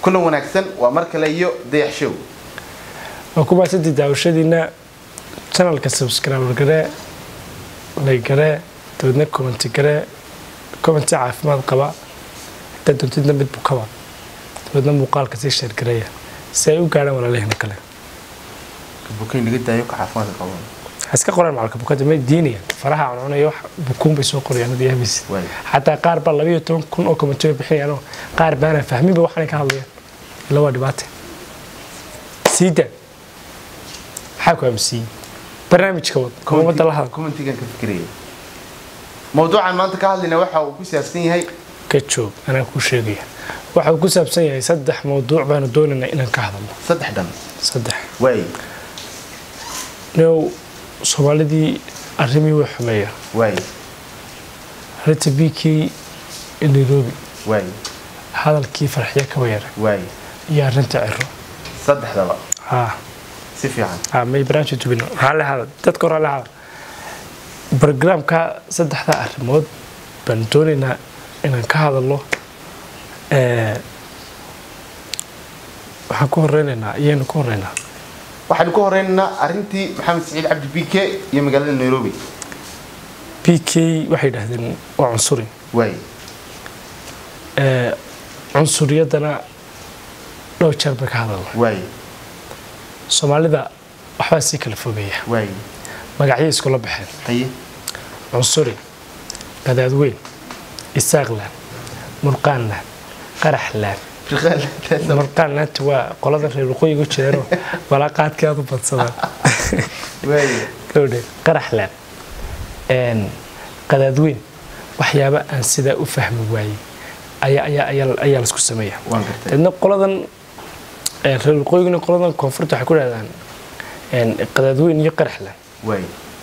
kulan wanaagsan waa mar kale iyo dayax show waa ku mahadsantii daawashadiina janalka subscriber garee lay garee dabeedna commenti garee commenti caafimaad qaba haddaad doontidna mid bukaba dabeedna muuqaalka sii sheergareeya si ay u gaadhaan walaalahina kale bukayn laga daayo ka caafimaadka qabo ha iska qoraan macalka bukada may diinayaan faraha cuncunayo wax bukuun bay soo qorayaan hadii yaabaysid Waay. xataa qaar baa labayo toban kun oo commenti bay bixinayaanoo qaar baana fahminba waxaanay ka hadlayaan ila waa dhibaate siida maxaa ku aaminsiiyey barnaamijka wad ummadda la hadal commentigan ka fikiraya mawduucan maanta ka hadlayna waxa uu ku saabsan yahay ka joog anaa kuu sheegaya waxa uu ku saabsan yahay saddex mawduuc baanu doonaynaa inaan ka hadalno saddex dhan saddex waay now soomaalidii arrimii way xumeeya waay arrinta bikii nairobi waay hadalkii farxiya kaba yara waay iyo arrinta ciro saddexdaba haa si fiican haa may barnaamijka tubino raalli hadal dadka raalli hadal barogaraamka saddexda arrimood baan doonaynaa inaan ka hadalno ee, waxaan ku horeynaynaa iyaynu ku horeynaa waxaynu ka horeynaynaa arrintii maxamed saciid cabdi b k iyo magaalada nairobi b k waxay yidhaahdeen waa cunsuri waay ee, cunsuriyadana dhowr jeer bay ka hadalna waay soomaalida waxbaa sii kala fogeeya waay magacyay iskula baxeen haye cunsuri gadaadweyn isaaqlaan murqaanlaan qaraxlaan Firqaal- murqaanlaanta waa qolada reer waqooyiga u jeedeenoo walaaqaadkii aad u badsadaan waay gabadhe qaraxlaan een, qadaadweyn waxyaaba aan sidaa u fahmi waayey ayaa ayaa ayaa ayaa laisku sameeya waan gartay deedna qoladan ee, reer waqooyiguna qoladan koonfurta waxay ku dhahdaan een, qadaadweyn iyo qaraxlaan waay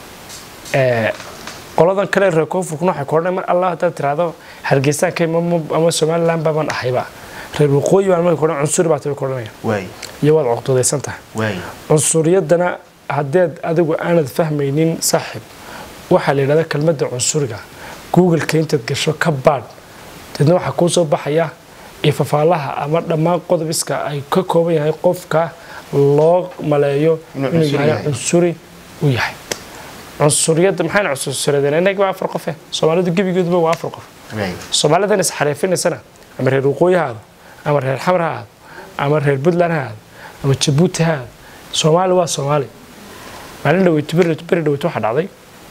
ee, qoladan kale reer koonfurkuna waxay ku odhanay mar allah haddaad tiraahdo hargeysaan ka imamo ama somaliland baaban ahayba reer waqooyi baan marka odhan cunsuri baa tabi ku odhanaya waay iyo waad cuqdadaysan tahay waay cunsuriyadana haddeed adigu aanad fahmaynin saaxiib waxaa la yidhahda kelmadda cunsuriga googleka intaad gasho ka baadh deedna waxaa kuu soo baxaya ifafaalaha ama dhammaan qodobiska ay ka kooban yahay qofka loo maleeyo Inuu inuu cunsuri yahay yahay. cunsuri u yahay cunsuriyadda maxayna cunsuriyadeen innaga waa afar qofe soomaalidu gebigooduba waa afar qof waay soomaalidan isxariifinaysana ama reer waqooyi ha aado ama reer xamar ha aado ama reer puntland ha aado ama jabuuti ha aado soomaali waa soomaali maalin dhaweyto beri beri dhaweyto waxaa dhacday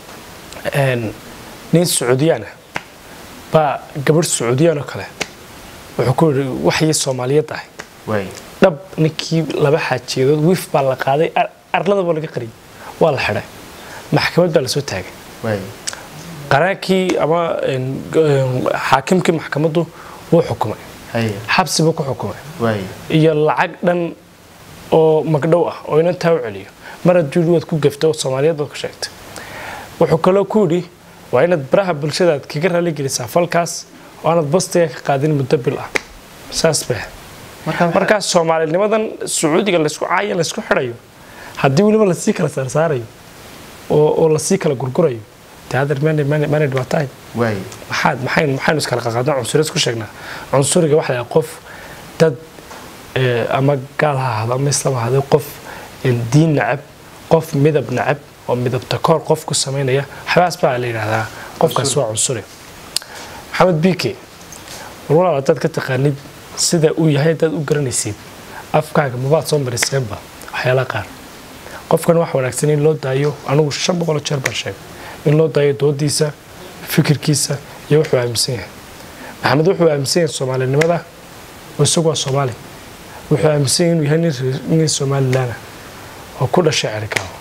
een, nin sacuudiyaan ah baa gabadh sacuudiyaan oo kale wuxuu ku yidhi waxyii soomaaliyad ahay waay dhab ninkii laba xaajiyadood wiif baa la qaaday ar- arlada baa laga qariyay waa la xidhay maxkamad baa lasoo taagay waay qaraankii ama een, g- een, xaakimkii maxkamaddu wuu xukumay haye xabsi buu ku xukumay waay iyo lacag dhan oo magdhow ah oo inantaa u celiyo mar hadduu waad ku gafto oo soomaaliyeed baad ku sheegtay wuxuu kaloo ku yidhi waa inaad baraha bulshada aad kaga raali gelisaa falkaas oo aanad bastiga ka qaadin muddo bil ah saas bay ahayd. marka markaas soomaalinimadan sacuudiga laysku caayo laysku xidhayo haddii weliba lasii kala saarsaarayo oo oo lasii kala gurgurayo dee hadar maanay maanay maanay dhibaato ahayn waay maxaad maxayn maxaynu iskala qaqaadnaa cunsuriyaad ku sheegnaa cunsuriga waxa la qof dad eh, ama gaal ha ahaado ama islaam ha ahaado qof eh, diin nacab qof midab nacab oo midabta koor qof ku samaynaya waxbaas baa la yidhaahdaa qofkaas waa cunsuri maxamed bike war walaal haddaad ka taqaanid sida uu yahay haddaad u garanaysid afkaaga mabaad soo mariseenba waxyaalaha qaar qofkan wax wanaagsan in loo daayo anigu shan boqol jeer baan sheegay in loo daayo doodiisa fikirkiisa iyo wuxuu aaminsan yahay maxamed wuxuu aaminsan yahay soomaalinimada oo isagu waa soomaali wuxuu aaminsan yahay inuu yahay nin reer- nin somalilaana oo ku dhashay cerikaabo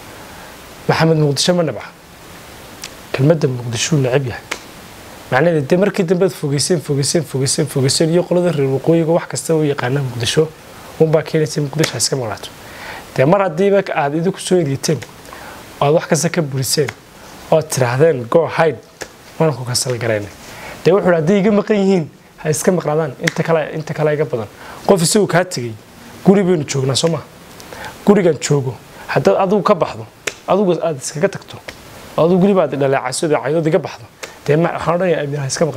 maxamed muqdisho ma nabca kelmadda muqdishuu necab yahay macnaheeda dee markii dambe aad fogeyseen fogeyseen fogeyseen fogeyseen iyo qolada reer waqooyiga wax kasta u yaqaana muqdisho unbaa keenaysa in muqdisho ha iska maqnaato dee mar haddiiba aad idinku soo eriiteen oo aad wax kasta ka buriseen oo aad tidhaahdeen go hide waan ku kasal garaynay dee wuxuu hadday iga maqan yihiin ha iska maqnaadaan inta kale inta kale iga badan qof isagu kaa tegey guri baynu joognaa soo maa gurigan joogo haddaad adigu ka baxdo adigu aad iskaga tagto oo adigu guriba aad dhaleecayso caydood iga baxdo dee ma waxaan odhanayaa amiir ha iska maqnaado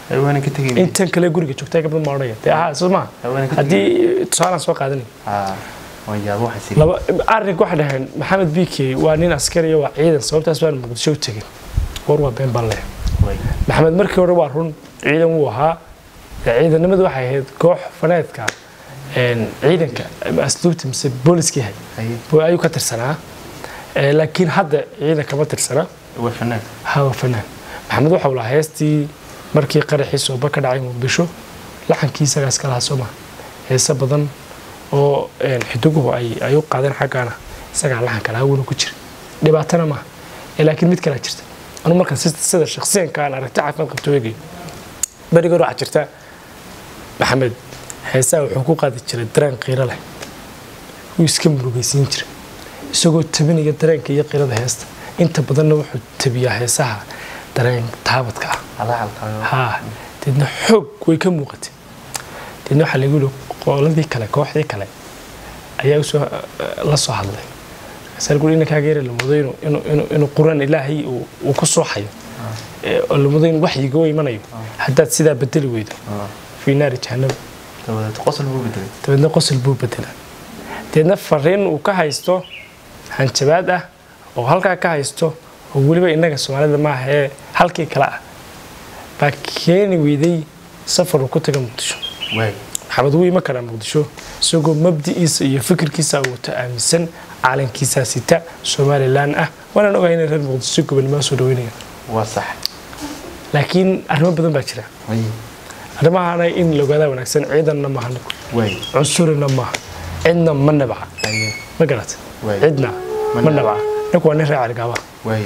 haweenan ka tegay intan kale guriga joogtaa gabdha ma odhanaya dee ahaa soo maha haweenan ka tegay haddii tusaalaan soo qaadanay haa waan yaabo waxaasi laba arrinka waxay dhaheen maxamed bike waa nin askariya waa ciidan sababtaas baan muqdisho u tegin war waa been baan leeyahay way maxamed markii hore waa run ciidan wuu ahaa ee ciidanimadu waxay ahayd koox faneedka een, ciidanka ama asluubta mise booliska yahay haye buu ayuu ka tirsanaa Ee, laakiin hadda ciidan kama tirsana waa fanaan hawa fanaan maxamed waxau lahaa heestii markii qaraxii sooba ka dhacay muqdisho laxankii isagaa iska lahaa soo maha heese badan oo een, xidiguhu ay ay u qaadeen xaggaana isagaa laxanka lahaa wuuna ku jira dhibaatana maaha Ee, laakiin mid kalaa jirta anu markaan si- sida shakhsiyanka aan aragti caafimaad qabto eegayo beriga hore waxaa jirta maxamed heesaha wuxuu ku qaadi jiray dareen qiiro leh wuu iska murugaysiin jiray isagoo tabinaya dareenka iyo qiirada heesta inta badanna wuxuu tabiyaa heesaha dareen taabadka ah halacalka haa deedna xoog way ka muuqatay deedna waxaa lagu yihi qooladii kale kooxdii kale ayaa usoo la soo hadlay markaasaa lagu yihi inankaaga yara lamudo inuu inuu inuu inuu quraan ilaahay uu uu ku sooxayo ee, oo lamudo in waxyiga u imanayo haddaad sidaa bedeli weydo fii naari jahannam dabadeed qosol buu bedelay dabeedna qosol buu bedelaa deedna fariin uu ka haysto hanjabaad ah oo halkaa ka haysto oo weliba innaga soomaalida maaha ee halkii kale ah baa keeni weyday safar uu ku taga muqdisho way maxamed wuu iman karaa muqdisho isagoo mabdi'iisa iyo fikirkiisa wato aaminsan caalankiisaa sita somalilan ah waanaan ogahay inay reer muqdisho gobonnimaa soo dhaweynayaan waa sax laakiin arrimo badan baa jira way arrimahana in la ogaadaa wanaagsan ciidanna maaha ninku way cunsurina maaha cidna ma nabca haye ma garata way cidna Ma ma nabca. nabca ninku waa nin reer caligaaba way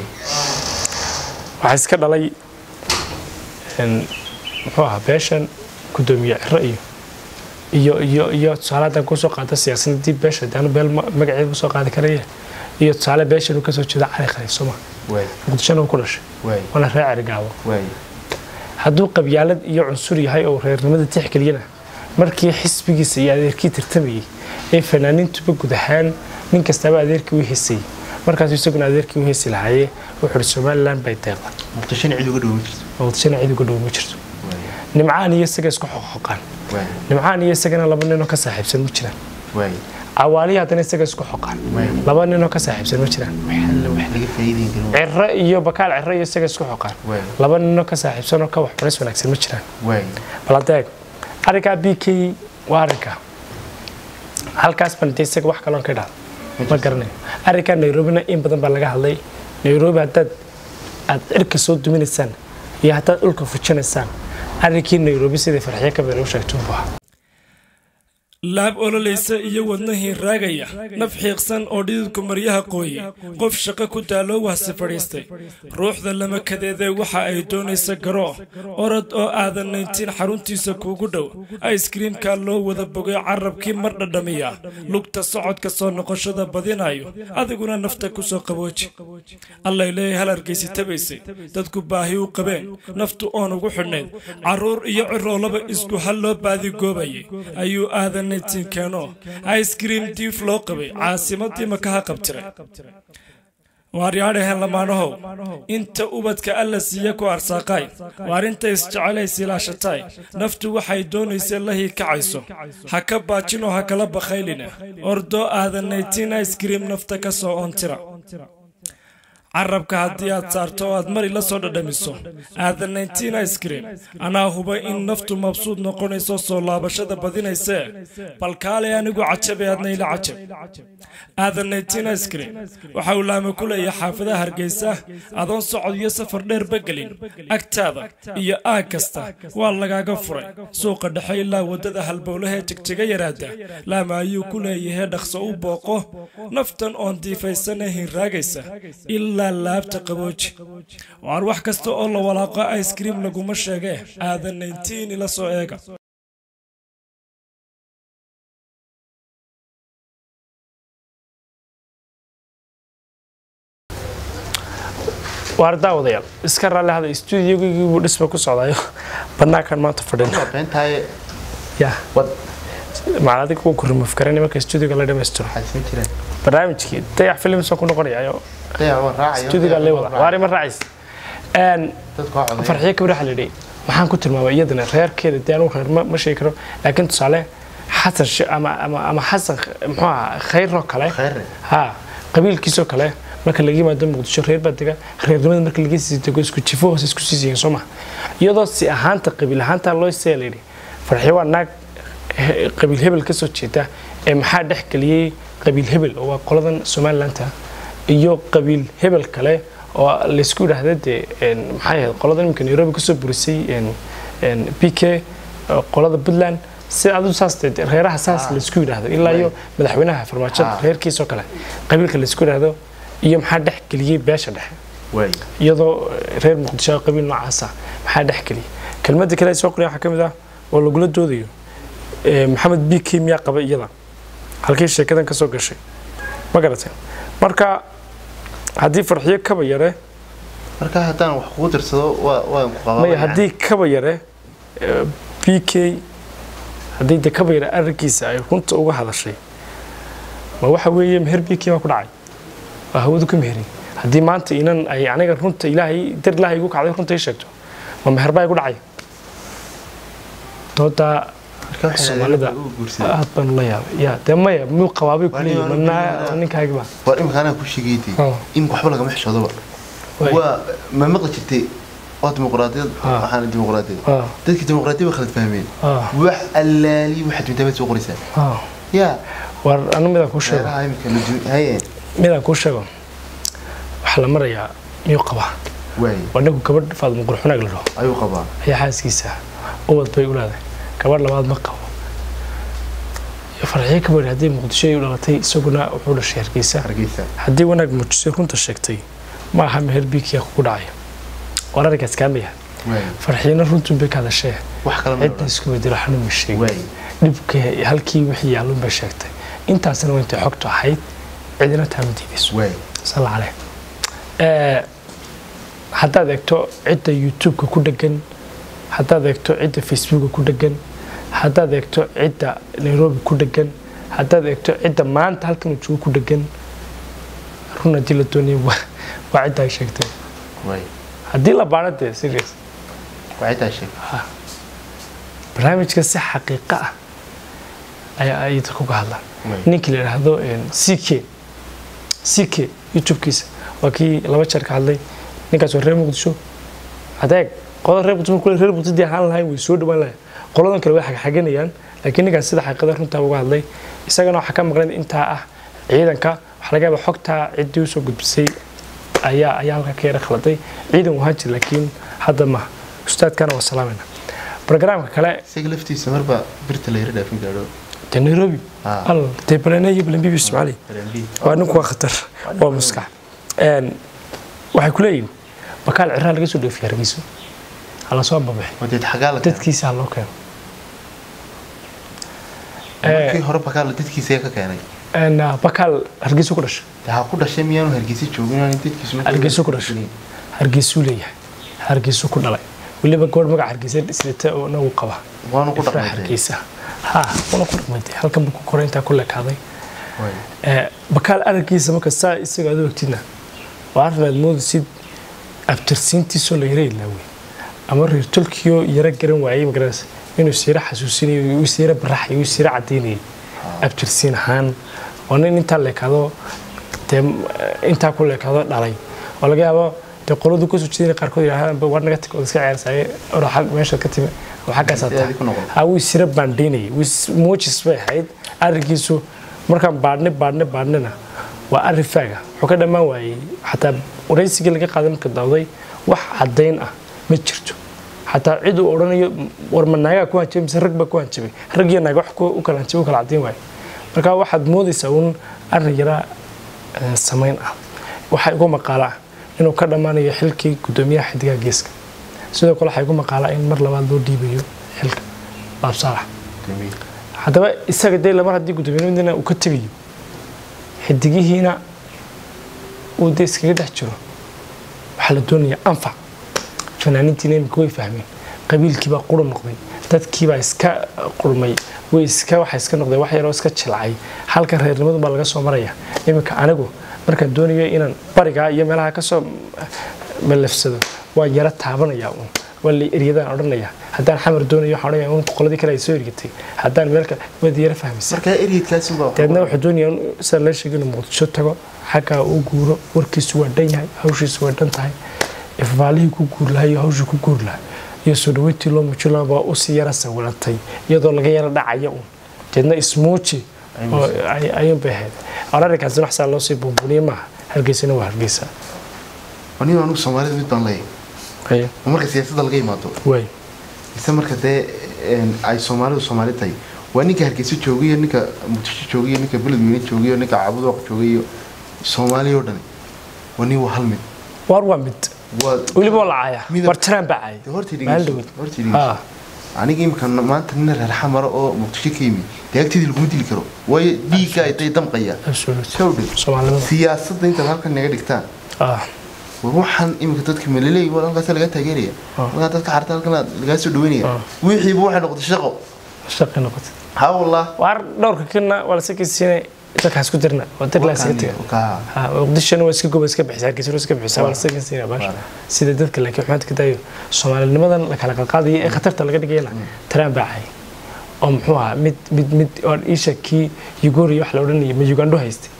waxaa iska dhalay een, muxuu ahaa beeshan gudoomiye ciro iyo iyo iyo iyo tusaale haddaan kusoo qaata siyaasadii beesha daanu beel ma- magaceeda usoo qaadi karaya iyo tusaale beeshan uu kasoo jeeda cali khaliif sooma way muqdishona uu ku dhashay way waana reer caligaabo way hadduu qabyaalad iyo cunsur yahay oo reernimada tixgeliyana markii xisbigiisa iyo adeerkii tartamayay ee fanaaniintuba guud ahaan nin kastaba adeerkii u heesayay markaasuu isaguna adeerkii u heesi lahaayee wuxuu ihi somalilan bay deeqda muqdishona cid uga dhowma jirto muqdishona cid uga dhow ma jirto way nimcaan iyo isaga isku xoqoqaan way nimcaan iyo isagana laba ninoo ka saaxiibsan ma jiraan way cawaalihi haddana isaga isku xoqaan way laba ninoo ka saaxiibsan ma jiraan alla wax laga faa'iideyn karin ciro iyo bakaal ciro iyo isaga isku xoqaan way laba ninoo ka saaxiibsan oo ka wax baris wanaagsan ma jiraan way bal hadda eeg arrinkaa b k waa arrinka halkaas baan dee isaga wax kaloon ka dhahda ma garanayo arrinkaa nairobina in badan baa laga hadlay nairobi haddaad aad cirka soo duminaysaan iyo haddaad dhulka fujinaysaan arrinkii nairobi sidai farxiyo ka been u sheegtay unbu ahaa laab ololaysa iyo wadnahii raagaya naf xiiqsan oo dhididku maryaha qooye qof shaqo ku daaloo wahsi fadhiistay ruuxda lama kadeedee waxa ay doonaysa garoo orod oo aadan nayntiin xaruntiisa kuugu dhow aiskriimkaa loo wada bogay carabkii mar dhadhamiya lugta socodka soo noqoshada badinayo adiguna nafta ku soo qabooji allay leeyahay hal argaysi tabaysay dadku baahi u qabeen naftu oon ugu xidhnayd carruur iyo ciroolaba isku hal loo baadigoobayay ayuu aadan keeno icekream diif loo qabay caasimadii makaha qabtiray waaryaadhahen lamaanahow inta ubadka alla siiya ku arsaaqaay waarinta isjecelays ilaashataay naftu waxay doonaysay la hiikacayso ha ka baajinoo ha kala bakhaylina ordoo aadan naytiin icekream nafta ka soo ontira carabka haddii aad saarto oo aad mari la soo dhadhamiso aadan nayntiin icekream anaa huba in naftu mabsuud noqonayso soo laabashada badinaysee bal kaalay anigu cajabe aadna ila cajab aadan nayntiin icekream waxa uu laama ku leeyahay xaafadaha hargeysa adoon socod iyo safar dheer bagelin agtaada iyo aag kasta waa lagaaga furay suuqa dhexe ilaa waddada halbowlahee jegjaga yaraada laama ayuu ku leeyahay dhaqso u booqo naftan oon diifaysane hinraagaysa ilaa laabta qabooji waar wax kasta oo la walaaqo icekream laguma sheegee aadan nayntiin ila soo eega waar daawadayaal iska raalli hada stuudiyogaygii buu dhisma ku socdayo banaankan maanta fadhina beentahay ya wad macal adiga wuu ku remove karanay marka stuudiyoga la dhammaystiro waxaad soo jireen barnaamijkii dayax films ku noqonayayo dayac waa raacayo stuudiyoga lee wada waari ma raacays dadku waa coday farxiyo kabir waxaa la yidhi maxaan ku tilmaamay iyadana reerkeeda dee anugu reer ma ma sheegi karo laakiin tusaale xasan shi- ama ama ama xasan muxuu ahaa khayroo kale khayre ha qabiilkiisoo kale marka laga yimaado muqdisho reer baa dega reernimada marka laga sii dego isku jifo hoose isku sii siiyeen soo maha iyadoo si ahaanta qabiil ahaanta loo see la yidhi farxiyo waa naag he- qabiil hebel ka soo jeeda ee maxaa dhex geliyey qabiil hebel oo waa qoladan somalilandta iyo qabiil hebel kale oo laysku yidhaahda dee een, maxay ahayd qoladan iminka nairobi kasoo burisay een, een, p k oo qolada puntland si adu saas dee dee reeraha saas Ah. laysku yidhaahdo ilaa iyo madaxweynaha farmaajada Ah. reerkiisoo kale qabiilka laysku yidhaahdo iyo maxaa dhex geliyey beesha dhexe waay iyadoo reer muqdisho oo qabiil noocaasa maxaa dhex geliyay kelmadda kale ay soo qoraya waxaa ka mid ah oo lagula doodayo ee, maxamed b k miyaa qaba iyada halkii sheekadan ka soo gashay ma garatay marka haddii farxiyo kaba yare marka haddaan wax kugu dirsado waa waan ku qabaa maya haddii kaba yare ee, b k haddii de kaba yare arrinkiisa ay runta uga hadashay ma waxa weeye meher b k baa ku dhacay waa hawadu ka meheri haddii maanta inan ay aniga runta ilaahay dar ilaahay igu kacday runta ii sheegto ma meher baa igu dhacay doodaa marka waxay Soomaalida. leedahay uu guursaday aad baan la yaabay ya dee maya muu qabaabay Waa kuleeyahy nin- manaa ninkaagiba war imika anaa ku sheegaytay Ah. in waxba lagama xishoodoba Waay. waa ma maqli jirtay waa dimuqraadiyad Ah. waxaana dimuqraadiyad Ah. dadkii dimuqraadiyad way khalad fahmeen Ah. wax allaali waxaad mintabaad soo qoraysaa Ah, yaa war anu midaan kuu sheego reeraha imika la jun haye midaan kuu sheego waxaa la marayaa miyuu qabaa waay waa ninku gabadh faadmo qurxunaag la dhaho ayuu qabaa ayaa xaaskiisa ubad bay u leedahay gabadh labaad ma qabo iyo farxiyo kabadhi haddii muqdisho ay u dhalatay isaguna wuxuu dhashay hargeysa hargeysa haddii wanaag muujisay runta sheegtay ma aha meher biikiya kugu dhacaya war arrinkaas kaamaya waay farxiyana runtun bay ka hadashee wax kale ma cidna isku bedelo xanuun sheegay waay dhibka halkii wixii yaalluun bay sheegtay intaasna waa intay xogtu ahayd cidina taama diidayso waay sal caleh Ee, haddaad eegto cidda youtube-ka ku dhegan haddaad eegto cidda facebooka ku dhegan haddaad eegto cidda nairobi ku dhegan haddaad eegto cidda maanta halkan uu joogo ku dhegan run haddii la doonaya waa waa cidda ay sheegtay waay haddii la baano dee serious waa ciddaa sheeg barnaamijka si xaqiiqo ah ayaa ay dadku ka hadlaan Waay. ninkii la yidhaahdo c k c k youtube-kiisa waa kii laba jeer ka hadlay ninkaas waa reer muqdisho adeeg qolada reer muqdisho kule reer muqdisho dii ahaan lahayn way soo dhawaan lahayn qoladan kale way xagxaganayaan laakiin ninkaas sida xaqiiqada runtaa uga hadlay isagana waxaa ka maqlan intaa ah ciidanka waxaa laga yaabaa xogtaa ciddii usoo gudbisay ayaa ayaa halka ka yara khaladay ciidan wahaan jir laakiin hadda ma ustaadkana waa salaamayna barnaamijka kale isaga laftiisa marba birta la yara dhaafin gaadho dee nairobi Ah. al dee baleneeyo balenbibi ismaaciili waa ninku waa khatar waa maskax Een, waxay ku leeyihin bakaal ciraa laga soo dhoofiya hargeyso hala soo ambabixi wadeed xagaa la dadkiisa ha loo keeno markii hore bakaal dadkiisa ayaa ka keenay Een, ah, bakaal hargeyso ku dhashay dee ha ku dhashay miyaanu hargeysa joogin inaanu dadkiisu hargeyso ku dhashay hargeysuu leeyahay hargeysuu ku dhalay weliba gabadh magac hargeysa islita oo nagu qaba waanu ku ifraa dhaqmay hargeysa ha wana ku dhaqmay halkan buu ku koray intaa ku lekaaday waay Ee, bakaal araggiisa marka saa isaga aad ogtidna waa arrin aad moodaysid abtirsiintiisoo la yara ilaawey ama reer tolkiyo yara garan waayey magaranaysa inuu siira xasuusinayo uu siira baraxayo uu siira cadaynayay abtirsiin ahaan waa nin intaa leekaado dee intaa ku leekaado dhalay oo laga yaabo dee qoladu kasoo jeedina qaarkood yidhahdaan war naga tag oo iska ciyaarsaye oro xag meesha ka timi oo xaggaasaa Inteedii ku noqon. ha wuu sira baandhaynayay muujis bay ahayd arrinkiisu markaan baadhne baadhne baadhnena waa arrin faaga wuxuu ka dhammaan waayey xataa waraysigii laga qaaday marka dawday wax caddayn ah ma jirto xataa cid uu odhanayo war ma naagaa ku hanjabay mise rag baa ku hanjabay rag iyo naag wax ku- u kala hanjabay u kala caddayn waaye marka waxaad moodaysaa uun arrin yaraa eh, samayn ah waxaa igu maqaala ah inuu ka dhammaanayo xilkii guddoomiyaha xidigaha geeska sidoo kale waxaa igu maqaala in mar labaad loo dhiibayo xilka baabsaalax haddaba isaga dee lamar haddii guddoomiyamadina uu ka tegayo xidigihiina uu dee iskaga dhex jiro waxaa la doonayaa anfac fanaaniintiina imika way fahmeen qabiilkiibaa qura noqday dadkiibaa iska qurmay way iska waxa iska noqday wax yaroo iska jilcay halka reernimadu baa laga soo maraya iminka anigu markaan doonayo inaan barigaa iyo meelaha kasoo malafsado waan yara taabanaya uun waa la eryadaan odhanaya haddaan xamar doonayo waxaan odhanaya un qoladii kale ay soo ergatay haddaan meel kale waad yara fahmaysa markaa eryadkaasi baa dabeedna wuxuu doonaya in sida la sheegay inuu muqdisho tago xaggaa uu guuro warkiisu waa dhan yahay hawshiisu waa dhan tahay ifbaalihii ku guur lahaa iyo hawshii ku guur lahaa iyo soo dhaweyntii loo muujin lahaa baa usii yara sawirantay iyadoo laga yara dhacaya un deedna ismuuji oo ay- ayuun bay ahayd ararikaasina wax saa loo sii buunbuniye maaha hargeysana waa hargeysa aniga anigu soomaalida mid baan leeyahay Haya, oo marka siyaasadda laga yimaado waay mise marka dee een, ay soomaalidu soomaali tahay waa ninka hargeysa joogayo ninka muqdisho joogayo ninka beledweyne joogayo ninka caabudooq joogayo soomaaliya oo dhani waa nin waa hal mid waar waa mid waa weliba waa la caaya Midab- war jaraan baa caaya dee horta maalin dhegeyso dhaweyd horta dhegeyso Ah, aniga imika maanta nin reer xamara oo muqdisho ka yimi dee agteedii laguma dili karo waayo dhiigga ay day damqaya absolute. kawdhe soomaalinimada siyaasadda intaad halkan naga dhigtaan Ah, war waxaan imika dadka malaleey war halkaas laga taageeraya Ah. halkaa dadka xarta halkan lagaa soo dhaweynaya Ah. wixiiba waxay noqotay shaqo shaqi noqotay ha wallah waar dhowrka kana waa la sakaysiinay dadkaas ku dirna waa dad la iska taga Kaa. Ha, muqdishona waa iska goba iska bixisa hargeysa waa iska bixisa waa la sakaysiinaya baasha Waara. sida dadka laakiin xumaanta ka daayo soomaalinimadan la kala qalqaadaya ee khatarta laga dhigayana taraan baa cay oo muxuu ahaa mid mid mid oo isha kii ugori wax la odhanayay ma ugandho haystay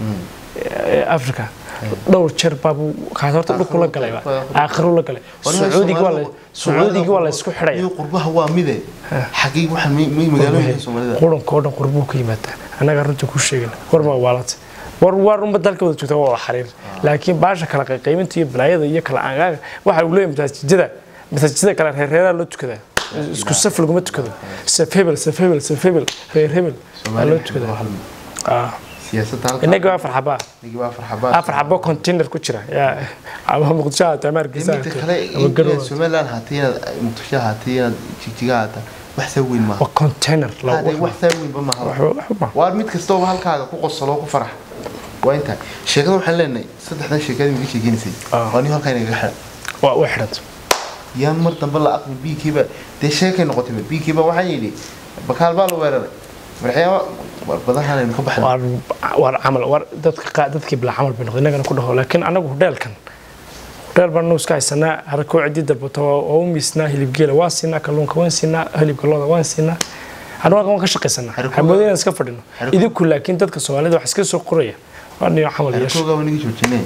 ee africa dhowr jeer baabuu kaas horta dhulku la galay ba aakhiru la galay sacuudiga waa la sacuudiga waa la isku xidhaya iyo qurbaha waa mide xagee waxaan mi- mi- magaalooyinka soomaalida quranka oo dhan qurbuu ka yimaadaa annaga runta ku sheegana war ma waalata war war unba dalka wada joogta waa wada xariir laakiin baasha kala qayqaybinta iyo balaayada iyo kala angaaga waxa uu leeyahay masaajidada masaajidada kale reer reeraa loo tukadaa isku saf laguma tukado saf hebel saf hebel saf hebel reer hebel aa loo Soomaalida waa tukadaa hal mid. Ah, siyaasadda halkan innaga waa afar xabaa inagii waa afar xabaad afar xabo container ku jira yaa ama muqdisho haata ama hargeysa midda kale haata ama inaad garowe somaliland haatay inaad muqdisho haatay inaad jigjiga haata wax saa weyn maaha waa container la Haddee wax saa weynba maaha waxba waa mid kastaba halkaaga ku qosolo ku farax waa intaa sheekada waxaan leenahay saddexdan sheekada miga sheegenaysay Ah. waa nin halkaa inaga xidha waa way xidhanta yaan mar dambe la aqli biikiiba dee sheekay noqotay biikiiba waxaan yidhi bakaal baa la weeraray marxyaaba badahan aynu ka baxnay waar waar camal waar dadka qaa dadkii bila camal bay noqday innagana ku dhaho laakiin anagu hudheelkan hudheel baan iska haysanaa harakoo cidii dalbato waa u miisnaa hilibgeela waan siinaa kalluunka waan siinaa hilibka looda waan siinaa anagu waan ka shaqaysanaa Harikooga- xamoodin inaan iska fadhino Harikooga- idinku laakiin dadka soomaalida wax iska soo qoraya waa niyo camal yeesha arkoogaa waa naga joojinay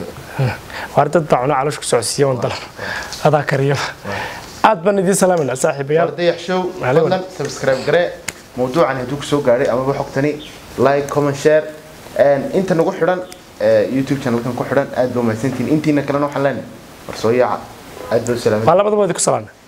waar dad baa cunaa caloosh ku socodsiiya wan dalan adaa kariyo aad baan idiin salaamayna saaxiibayaal dayax show Maalin fadlan subscribe garee mawduucan hadduu kusoo gaadhay amaba xogtani like comment share inta nagu xidhan ee, youtube channelkan ku xidhan aad baa mahadsantihiin intiina kalena waxaan leenahay war soo yaaca aad baa u salaamay waa labadaba idinku salaamna